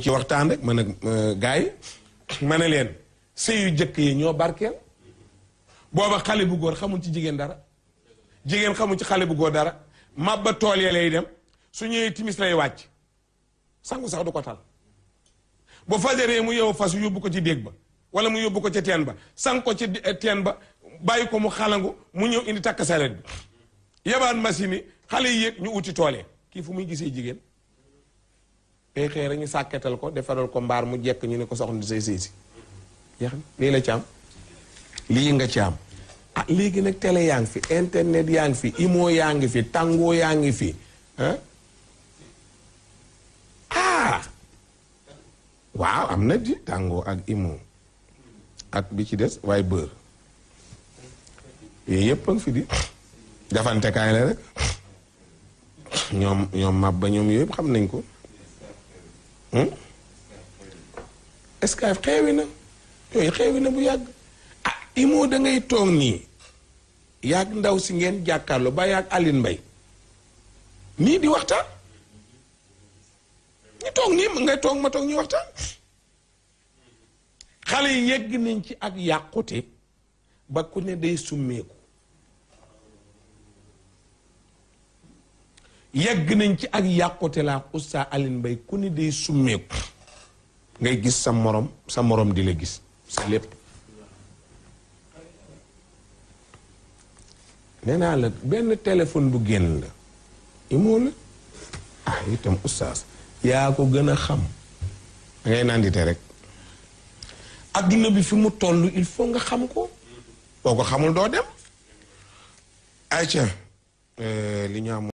ci waxtaan rek man ak gars yi ma ne leen sëy yu jëkk yi ñoo barkeel booba xale bu góor xamul ci jigéen dara jigéen xamul ci xale bu góor dara mabba tool ya lay dem su ñëwee timis lay wàcc sangu sax du ko tal bu fajaree mu yow fas yóbbu ko ci déeg ba wala mu yóbbu ko ca teen ba sang ko ci teen ba bàyyi ko mu xalangu mu ñëw indi takk saret bi yebaan machine yi xale yi yéeg ñu uti toolee kii fu muy gisee jigéen day xëy rek ñu sàkketal ko defaral ko mbaar mu jekk ñu ne ko soxna di say sëy si jeex na lii la ci am lii nga ci am ah léegi nag télé yaa ngi fi internet yaa ngi fi imo yaa ngi fi tàngoo yaa ngi fi ah waaw am na di tàngoo ak imo ak bi ci des waaye bër yooyu yëpp a ngi fi di jafantekaay la rek ñoom ñoom mab ba ñoom yooyu yëpp xam nañ ko est-ce que xeewi na yooyu xeewi na bu yàgg ah imo da ngay toog nii yàgg ndaw si ngeen jàkkaarloo ba yàgg Aline Mbaye nii di waxtaan ñu toog nii ngay toog ma toog ñu waxtaan xale yi yegg nañ ci ak yàqute ba ku ne day summeeku yegg nañ ci ak yàqute laa Oustaz Aline Mbaye ku ne day summeeku ngay gis sa morom sa morom di la gis sa lépp nee naa la benn téléphone bu génn la imoo la ah itam Oustaz yaa ko gën a xam da ngay nandite rek adduna bi fi mu toll il faut nga xam ko boo ko xamul doo dem ayca li ñu am